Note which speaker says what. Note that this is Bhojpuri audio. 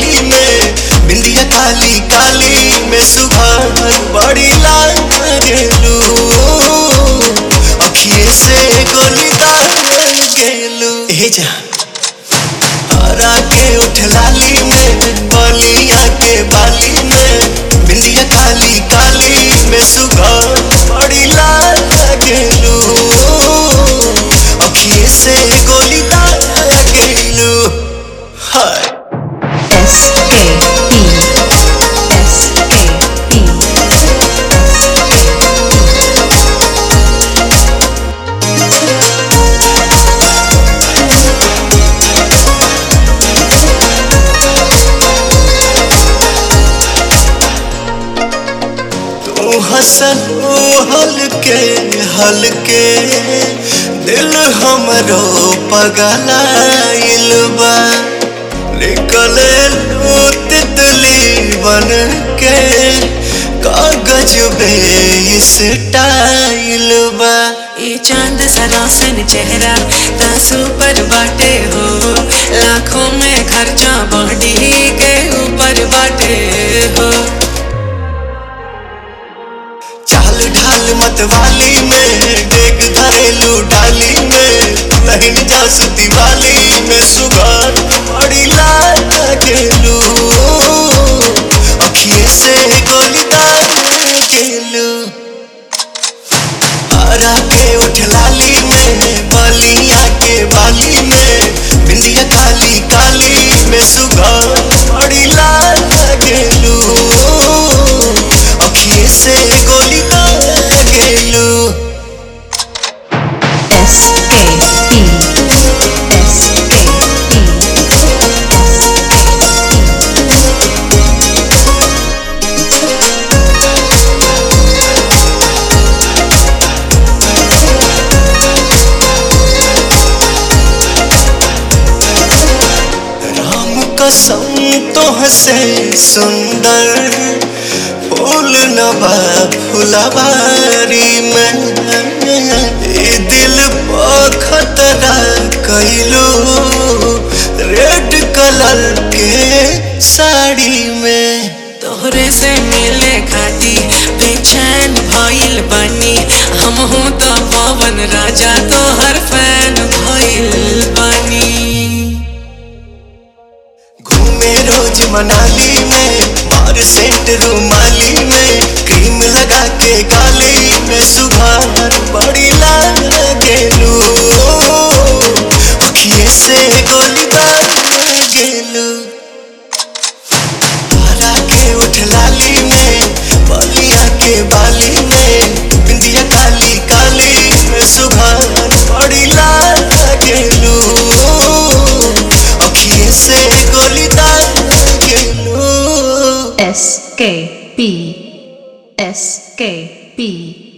Speaker 1: बाली में बिंदिया काली काली में सुबह बड़ी लाल गेलू अखिए से गोली दाल गेलू हे जा हरा के उठ लाली में बलिया के बाली में बिंदिया काली काली में सुबह बड़ी लाल गेलू अखिए से गोली दाल गेलू हाय
Speaker 2: S K E S K E
Speaker 1: तू हसन हलके हलके दिल हमरो पगलाइल बा निकले लू तितली बन के कागज बे इस टाइल बा
Speaker 3: ये चांद सरासन चेहरा तासू पर बाटे हो लाखों में खर्चा बॉडी के ऊपर बाटे हो
Speaker 1: चाल ढाल मतवाली में डेग धरेलू डाली में लहिन जासुती वाली में सुबह बड़ी लाल गेलू अखिए से गोली दाल गेलू हरा के उठ लाली में बलिया के बाली में बिंदिया काली काली में सुबह बड़ी लाल गेलू अखिए से गोली दाल गेलू
Speaker 2: S K E S K E
Speaker 1: Ram कसम तो हसे सुंदर फूल नबा फुलवारी में ए दिल पर खतरा कैलू रेड कलर के साड़ी में
Speaker 3: तोहरे से मिले खाती बेचैन भइल बनी हम हूँ तो पवन राजा तोहर फैन भइल बनी
Speaker 1: घूमे रोज मनाली में बार सेंट रुमाली में क्रीम लगा के गाली में सुबह बड़ी लाल गेलू अखिए से गोली दाल गेलू तारा के उठ लाली में बलिया के बाली में बिंदिया काली काली में सुबह बड़ी लाल गेलू अखिए से गोली दाल गेलू
Speaker 2: S K P S K P